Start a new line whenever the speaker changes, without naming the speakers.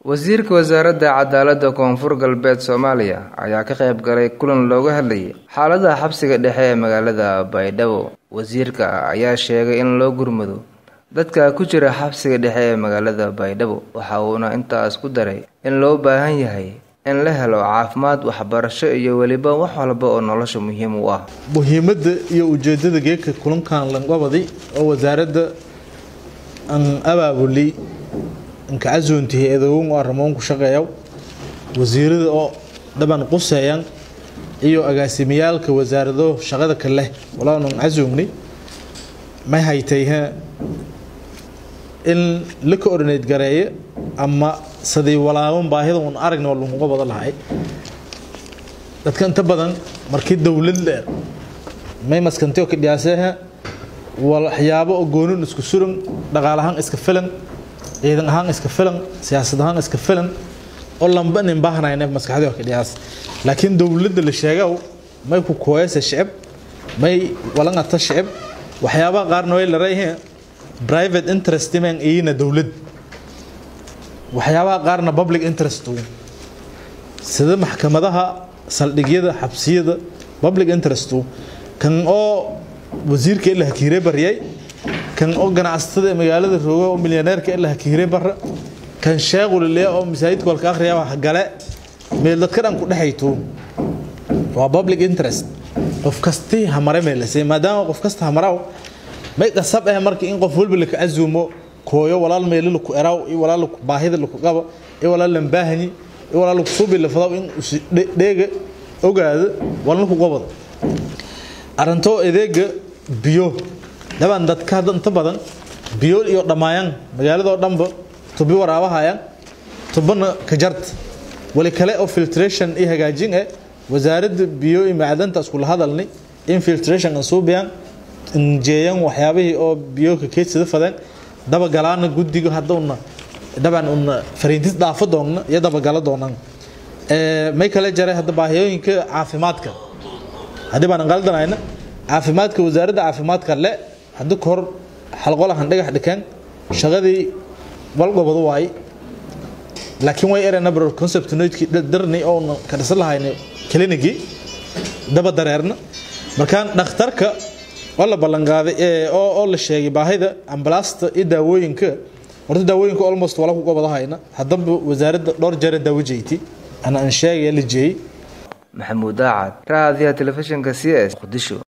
wasiirka wasaaradda cadaaladda koonfur galbeed soomaaliya ayaa ka qayb galay kulan looga hadlayay xaalada xabsiga dhexe ee magaalada baydhabo wasiirka ayaa sheegay in loo gurmado dadka ku jira xabsiga dhexe ee magaalada baydhabo waxa uuna intaas ku daray in loo baahan yahay in la helo caafimaad waxbarasho iyo weliba wax walba oo nolosha muhiim u ah
muhiimadda iyo ujeedada geedka kulankan langobadi oo wasaaradda aan abaabuli inka casuuntihi eedogon oo arrimoon ku shaqeeyaw wasiirada oo dhaban quseeyan iyo agaasimiyaalka wasaarado shaqada ka leh walaanan casuumni may haytayha in la coordinate gareeyo ama sidii walaaban baahida un aragna oo laguga wada lahay dadka inta badan markii dowlad leer may maskanteo ka dhiyaaseha waxyaabo oo goonin isku suran dhaqaal ahaan iska filan ciidan ahaan iska filan siyaasad ahaan iska filan oo lamba nin baahnayna maskaxdii ka dhiyaas laakiin dowladda la sheegaw may ku kooyasa shicib may walangata shicib waxyaabaha qaarna way la reeyeen private interest man iyina dowlad waxyaabaha qaarna public interest sida maxkamadaha saldhigyada xabsiyada public interest kan oo wasiirka ila hakiire baryay kan oo ganacsatada magaalada rooga oo milyaneerka ila hakiire bara kan sheequlile oo masaajidka walka akhriya wax gale meel dadka dhan ku dhexayto waa public interest qof kastii hamare meelasay maadaama qof kasta hamaraw may qasab ah markii in qof walba la ka azuumo kooyo walaal meel la ku eraw iyo walaal baahida la ku qabo iyo walaal lan baahani iyo walaal ku suubi la fadaw in dheega ogaado walna ku qabado arinto adeega biyo dhaban dadka hadda inta badan biyo iyo dhammaayaan magaaladoo dhanba tubi waraabahayaan tubana ka jart wali kale oo filtration iyo hagaajin eh wasaaradda biyo iyo macdanta iskula hadalnay in filtration aan suubiyaan injeeyaan waxyaabihii oo biyo ka keedsada fadeen dabagalaana guddiga hadduna dhaban una fariintis dhaafo doonna iyo dabagala doonaan may kale jaray hadda baahiyooyinka caafimaadka haddii baan qaldanayna caafimaadka wasaaradda caafimaadka le haddii kahor xalqolahan dhagax dhikeen shaqadii walgobadu waay laakiin way erena bro concept noidkii darni oo ka dhisan lahayna klinigii daba dareerna markaan dhakhtarka oo la ballanqaaday oo la sheegay baahida ambalaasta iyo daawooyinka horta daawooyinka almost wala ku gobadahayna haddaba wasaaradda dhowr jeer daawo jeyti ana aan sheegaya la jeeyey
maxamuud daacad raadiyaha telefishinka c s qudisho